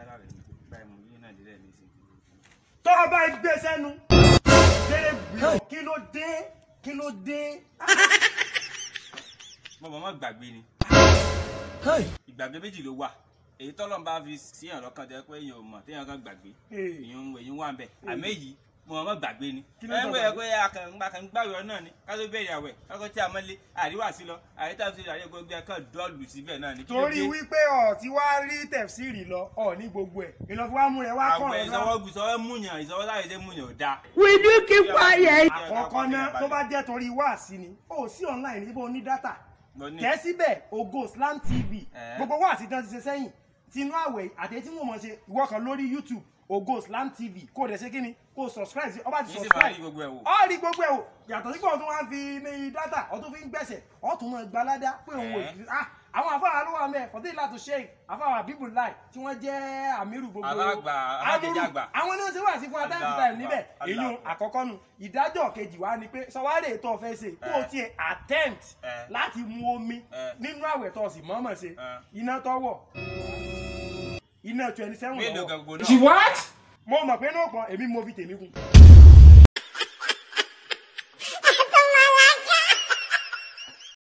yàrá rẹ̀ báyìí mo yí nàìjíríà ní ìsìn. tó o bá gbé sẹ́nu kéré gbìyànjú kí ló dé kí ló dé. mo mọ̀ mọ́ gbàgbé ni ìgbàgbé méjì ló wà èyí tọ́lọ́ bá fi síyàn lọ́kàn jẹ́ pé èèyàn ò mọ̀ téèyàn kan gbàgbé èèyàn èèyàn wà ń bẹ̀ àmọ́ èyí mo mọ̀ mọ́ gbàgbé ni Kí ló ẹ sọ ń wẹ̀ pé akàngbà kan gbàgbé náà ni ká tó bẹ̀rẹ̀ àwẹ̀ kákó tí a mọ́ lé àríwá sí lọ àríta sí àríwá gbogbo ẹ̀kan dọ́ọ̀lù síbẹ̀ náà ni kí ló torí dé wípé ọ̀ tí wàá rí tẹ̀síìrì lọ ọ̀ ní gbogbo ẹ̀ ìlọ́fíwá mú rẹ̀ wá kọ̀ àwẹ̀ ọ́ ìsọwọ́ ìsọwọ́ múyàn ìsọwọ́ láyé dé múyàn ò dáa. Will you keep quiet? àkọ́kọ́ náà tó bá jẹ́ torí wáàsí ni ó sí online níbo ní dátà Mo ní- tẹ́ síbẹ̀ Ògo Slam TV Eh. gbogbo wáàsí tán ti ṣe sẹ́yìn tinú àwẹ̀ àti tí wọ́n mọ̀ ṣe ìwọ kan lórí YouTube Ògo Slam TV kó o dẹ̀ ṣe kí ni kó o subscribe sí ọba ti Yìí sì máa rí subscribe gbogbo ẹ̀ wò. ọ rí gbogbo ẹ̀ wò yàtọ̀ sí pé ọ̀tún wá fi ní dátà ọ̀tún fi ń gbẹ̀sẹ̀ ọ̀tún mọ̀ gbalada pé òun wò Eh. ah àwọn afáwà ló wà mẹ́ fọ́tẹ́ ìlàtọ̀ sheik afáwà bíbù láì tí wọ́n jẹ́ àmírù gbogbo Àbágbà, Amúrù. alájẹjàgbà. àwọn náà ṣe wà sí fún atáǹtì Allah táìm níbẹ̀ Allah. èyí àkọ́kọ́ nu ìdájọ́ kejì wá ni pé sọwárè tó o fẹ́ ṣe kó o Eh. tiẹ̀ attempt Eh. láti mu omi Eh. nínú àwẹ̀ tó o sì mọ̀ọ́mọ̀ ṣe Eh. iná tọ́wọ̀ iná twenty seven mélòó lọ́wọ́ gan gbogbo náà. What? mo mọ̀ pé náà pọ̀ èmi mo fi tèmi kún